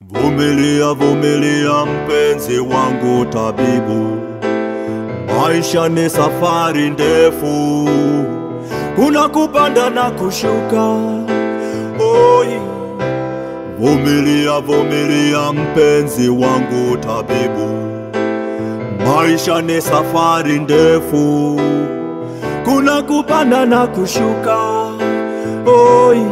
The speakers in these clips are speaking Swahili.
Vumilia, vumilia mpenzi wangu tabibu, maisha ni safari ndefu, kuna kupanda na kushuka. Oi, vumilia, vumilia mpenzi wangu tabibu, maisha ni safari ndefu, kuna kupanda na kushuka. Oi.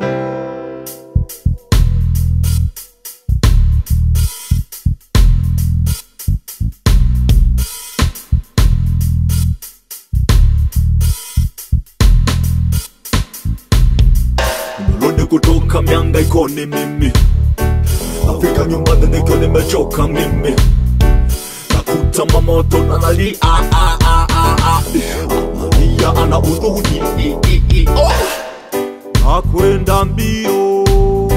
Nimerudi kutoka miangaikoni mimi, nafika nyumbani nikiwa nimechoka mimi, nakuta mamoto na nalia ah, ah, ah, ah, ah. Analia ana huzuni i, i, i, oh. Nakwenda mbio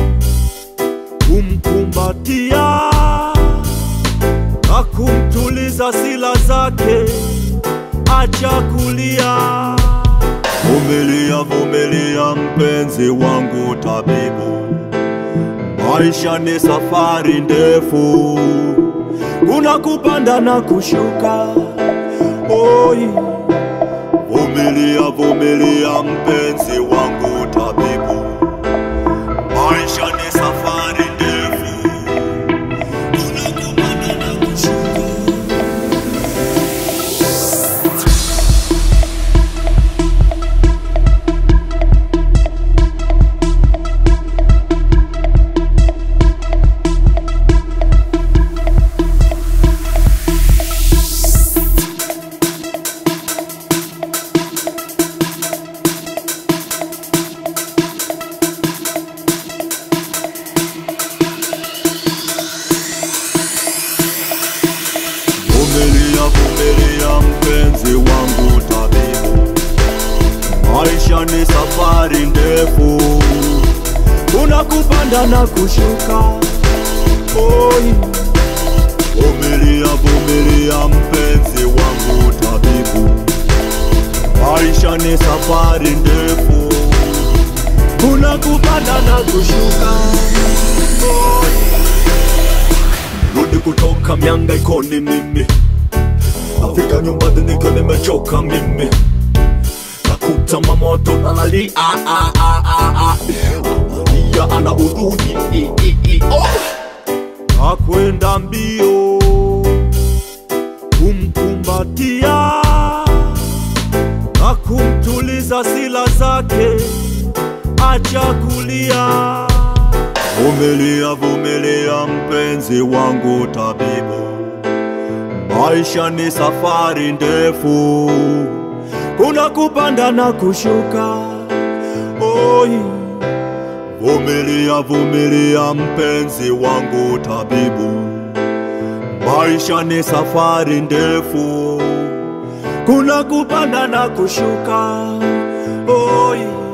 kumkumbatia na kumtuliza sila zake, acha kulia. Vumilia, vumilia mpenzi wangu tabibu, maisha ni safari ndefu, kuna kupanda na kushuka. Oi, vumilia, vumilia mpenzi wangu tabibu, maisha ni safari ndefu, kuna kupanda na kushuka. Vumilia, vumilia mpenzi wangu tabibu, maisha ni safari ndefu, kuna kupanda na kushuka. Oi, vumilia, vumilia mpenzi wangu tabibu, maisha ni safari ndefu, kuna kupanda na kushuka. Oi. Rudi kutoka miangaikoni mimi, nafika nyumbani nikiwa nimechoka mimi, nakuta mamoto na nalia ah, ah, ah, ah, ah. Analia ana huzuni i, i, i, oh. Nakwenda mbio kumkumbatia na kumtuliza sila zake, acha kulia. Vumilia, vumilia mpenzi wangu tabibu, maisha ni safari ndefu, kuna kupanda na kushuka. Oi, vumilia, vumilia mpenzi wangu tabibu, maisha ni safari ndefu, kuna kupanda na kushuka. Oi.